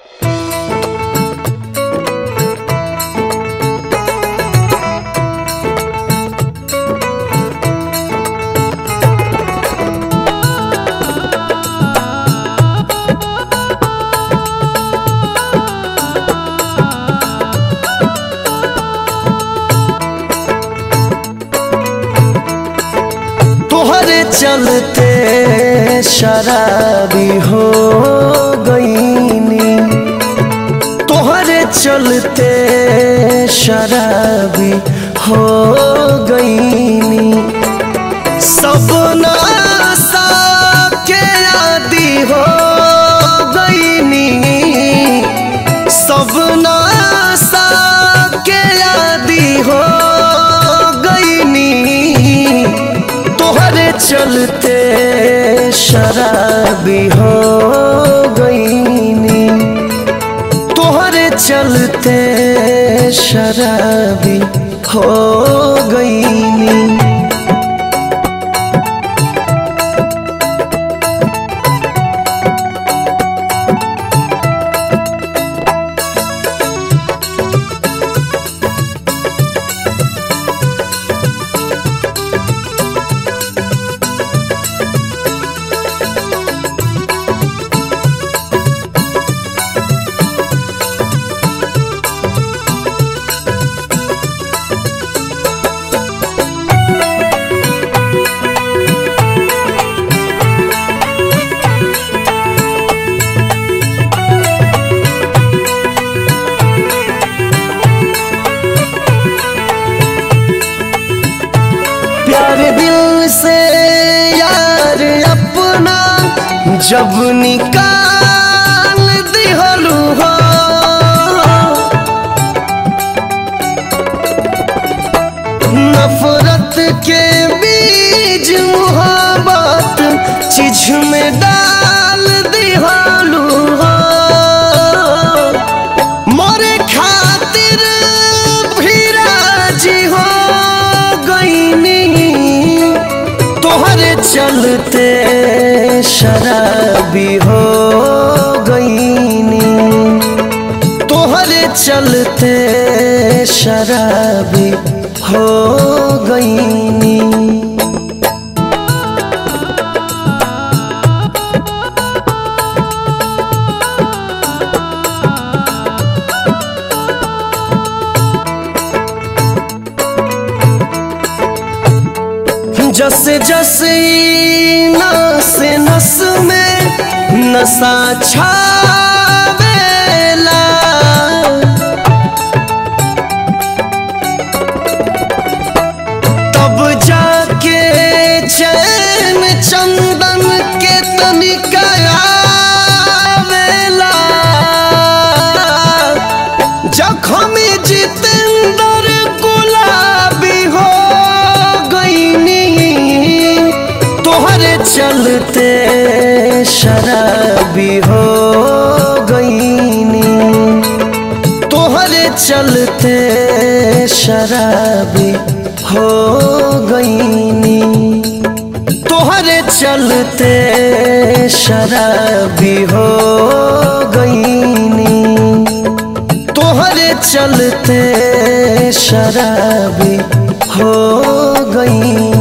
चलते शराबी हो गईनी तोहरे चलते शराबी हो गईनी सब नासा के आदि हो गईनी सब नासा के आदि हो गईनी तोहरे चलते शराबी हो गईनी तोहरे चलते शराबी हो गईनी प्यार दिल से यार अपना जब निकाल दिहलू हो नफरत के बीज मुहब्बत चीज में डाल दिहलू हो मोरे खातिर भी राजी हो गईनी तोहरे चलते शराबी हो गईनी तोहरे चलते शराबी हो गईनी जस जस ई नस नस में नशा छावेला तब जाके चैन चंदन के तनिका आवेला जखम जितेंद्र गुलाबी हो गईनी तोहरे चलते शराबी हो गईनी तोहरे चलते शराबी हो गईनी तोहरे चलते शराबी हो गईनी तोहरे चलते शराबी हो गई